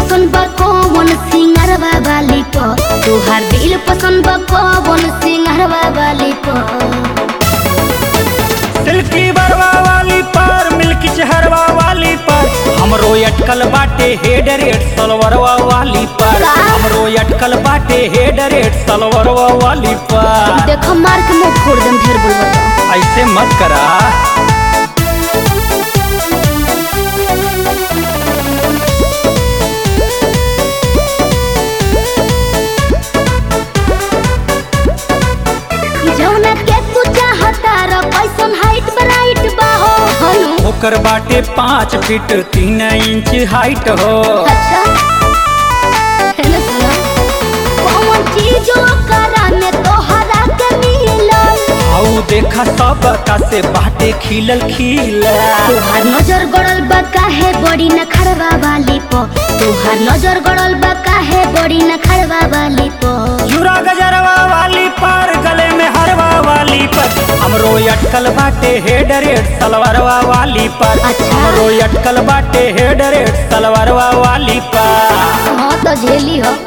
पसंद बा कौन सिंगरवा वाली प तोहार दिल पसंद बा कौन सिंगरवा वाली प सिल्की बरवा वाली पर मिल्की चहरवा वाली पर हमरो अटकल बाटे हेड रेड सलवरवा वाली पर का? हमरो अटकल बाटे हेड रेड सलवरवा वाली पर देखो मार के मुंह फोड़ देम ढेर बोलबा तो ऐसे मत करा जौना के तू चाहता र कैसन हाइट ब्राइट बा हो हनु ओकर बाटे पाँच फीट तीन इंच हाइट हो अच्छा है ना सुना कौन चीज करा में तोहरा के मिलल आऊ देखा सब का से बाटे खिलल खिला तोहार नजर गड़ल बा काहे बड़ी न खड़वा वाली प तोहार नजर गड़ल बा काहे बड़ी न खड़वा वाली प जुरा गजरवा वाली पर गले में हरवा वाली पर हमरो अटकल बाटे हेड रेड सलवारवा वाली पर अच्छा। हमरो अटकल बाटे हेड रेड सलवारवा वाली पर हाँ तो झेली हो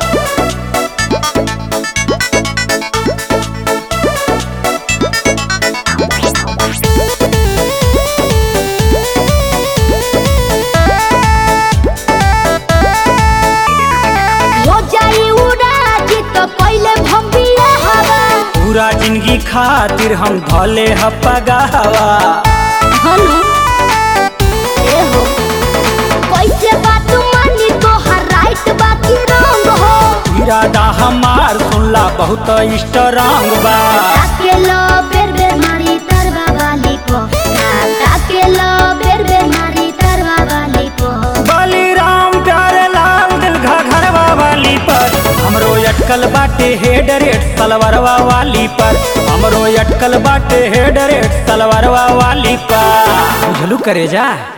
हो जाई उड़ाज तो पहले भम्बिया हवा पूरा जिंदगी खातिर हम धले हपगावा हनु ए हो कैसे बात मानी तोहार राइट बाकी रंग हो इरादा हमार सुनला बहुत स्ट्रांग बा ताके लो बेर बेर मारी तरवा वाली को ताके लो बेर बेर मारी तरवा वाली को बलिराम प्यारे लाल दिल घरवा वाली पर हमरो अटकल बाटे हेड रेड सलवारवा वाली पर हमरो अटकल बाटे हेड रेड सलवारवा वाली पर बुझलू करे जा